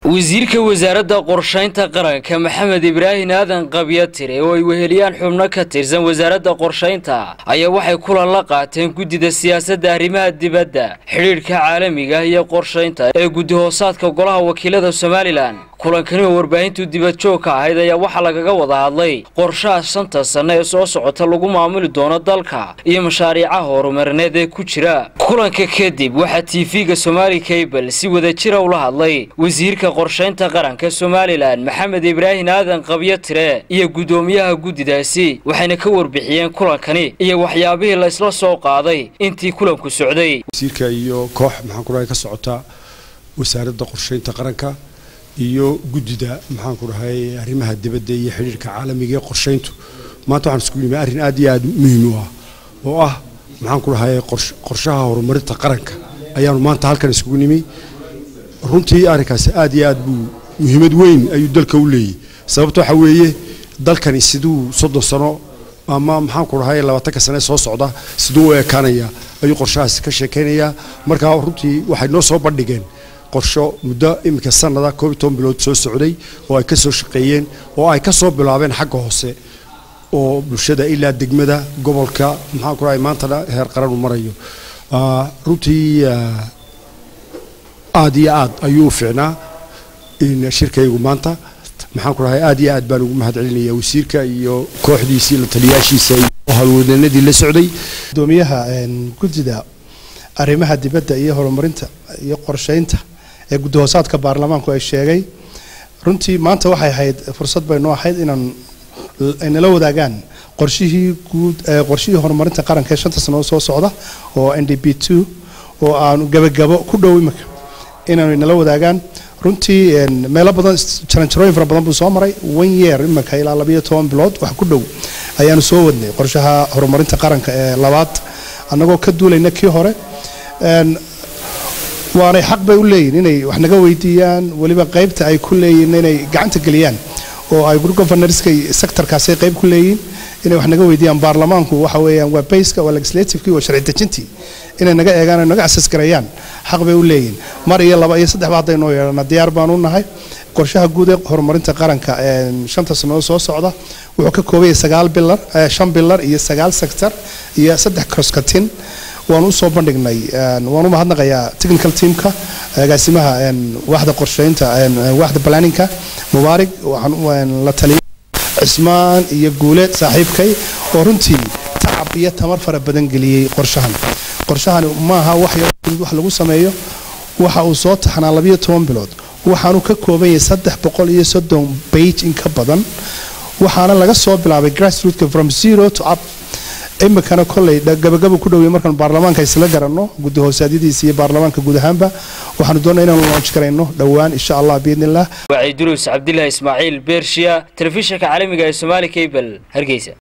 wasiirka wasaaradda qorshaynta qaranka maxamed ibraahin aadan qabyatire oo ay weheliyaan xubno ka tirsan wasaaradda qorshaynta ayaa waxay kulan la qaateen guddida siyaasadda arrimaha dibadda xidhiidhka caalamiga iyo qorshaynta ee guddi hoosaadka golaha wakiilada somalilan kulankani oo warbaahintu dibadjoog ka ahayd ayaa waxaa lagaga wada hadlay qorshaha shanta sanno ee soo socota lagu maamuli doono dalka iyo mashaariicaha horumarineed ee ku jira kulanka kadib waxaa tv-ga somaali cable si wadajira ula hadlay wasiirka qorshaynta qaranka somalilan maxamed ibraahin aadan qabyatire iyo guddoomiyaha guddidaasi waxayna ka warbixiyeen kulankani iyo waxyaabihii la isla soo qaaday intii kulanku socday wasiirka iyo koox maxaan ku dhahay ka socota wasaaradda qorshaynta qaranka iyo guddida maxaan ku dhahay arrimaha dibadda iyo xidhiirka caalamiga ee qorshayntu maanta waxaan isku yimi arrin aad iyo aad muhiim u ah oo ah maxaan ku dhahay qorshaha horumarinta qaranka ayaanu maanta halkan iskugu nimi runtii arrinkaasi aad iyo aad buu muhiimad weyn ayuu dalka u leeyahy sababta waxaa weeye dalkani siduu soddon sano ama maxaan ku dhahay labaatanka sane soo socda siduu u ekaanaya ayuu qorshahaasi ka sheekaynayaa markaa runtii waxay noo soo bandhigeen qorsho muddo iminka sanada koob iyo toban bilood soo socday oo ay ka soo shaqeeyeen oo ay ka soo bilaabeen xagga hoose oo bulshada ilaa degmada gobolka maxaan ku dhahay maantana heer qaran u marayo runtii aad iyo aad ayuu u fiicnaa in shirkaygu maanta maxaan ku dhahay aad iyo aad baan ugu mahad celinaya wasiirka iyo kooxdiisii la taliyaashiisa iyo howlwadeennadii la socday gudoomiyaha guddida arrimaha dibadda iyo horumarinta iyo qorshaynta ee guddi hoosaadka baarlamaanku ay sheegay runtii maanta waxay ahayd fursad baynoo ahayd inaan nala wadaagaan qorshihii guud qorshihii horumarinta qaranka ee shanta sano soo socda oo n d b two oo aanu gabagabo ku dhow imika inaanu nala wadaagaan runtii meelo badan jaranjarooyin fara badan buu soo maray one year imika ilaa labayo toban bilood wax ku dhow ayaanu soo wadnay qorshaha horumarinta qaranka ee labaad annagoo ka duulayna kii hore waanay xaq bay u leeyihin inay wax naga weydiiyaan weliba qaybta ay ku leeyihin inay gacanta geliyaan oo ay governorska sectorkaasay qayb ku leeyihin inay wax naga weydiiyaan baarlamaanku waxa weeyaan waa bayska waa legislativekii waa sharci dejintii inay naga eegaan ay naga asas gareeyaan xaq bay u leeyihin mar iyo laba iyo saddexba haddaynoo yeedhana diyaar baan u nahay qorshaha guud ee horumarinta qaranka shanta sannadood soo socda wuxuu ka koobaya sagaal bilar shan bilar iyo sagaal sector iyo saddex croskatin waanu usoo bandhignay waan u mahadnaqayaa technical teamka agaasimaha waaxda qorshaynta waaxda planninka mubaarig waxaan la taliyay cismaan iyo guuleed saaxiibkay oo runtii tacab iyo tamar fara badan geliyey qorshahan qorshahani maaha wax wax lagu sameeyo waxa uu soo taxnaa labayo toban bilood waxaanu ka kooban yahay saddex boqol iyo soddon bage in ka badan waxaana laga soo bilaabay grassrootka from zero to up imikana koley gabagaba ku dhowey markaan baarlamaanka isla garanno guddi hoosaadyadiisa iyo baarlamaanka guud ahaanba waxaanu doonaa inaanu launch garayno dhowaan insha allah biidnillah wacyi duruus cabdilaahi ismaaciil beershiya telefishinka caalamiga ee somaali cable hargeysa